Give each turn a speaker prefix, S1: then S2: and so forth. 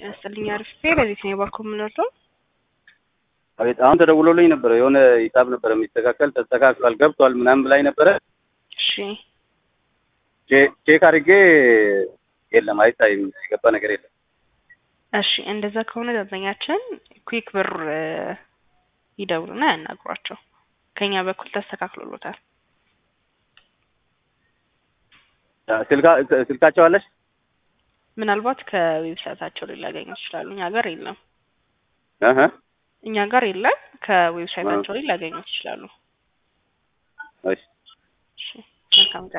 S1: ያስጥልኝ አሪፍ በዚህ ነው ባኮ የምንወርደው።
S2: አቤት አሁን ተደውሎልኝ ነበረ። የሆነ ሂሳብ ነበረ የሚስተካከል ተስተካክሏል፣ ገብቷል ምናምን ብላኝ ነበረ።
S1: እሺ
S2: ቼክ አድርጌ የለም አይታይም፣ የገባ ነገር የለም።
S1: እሺ እንደዛ ከሆነ ደንበኛችን ኩዊክ ብር ይደውሉና ያናግሯቸው። ከኛ በኩል ተስተካክሎሎታል።
S2: ስልካቸው አለሽ?
S1: ምናልባት ከዌብሳይታቸው ላይ ሊያገኙ ይችላሉ። እኛ ጋር የለም።
S2: እህ
S1: እኛ ጋር የለም። ከዌብሳይታቸው ላይ ሊያገኙ ይችላሉ።
S2: እሺ
S1: እሺ መልካም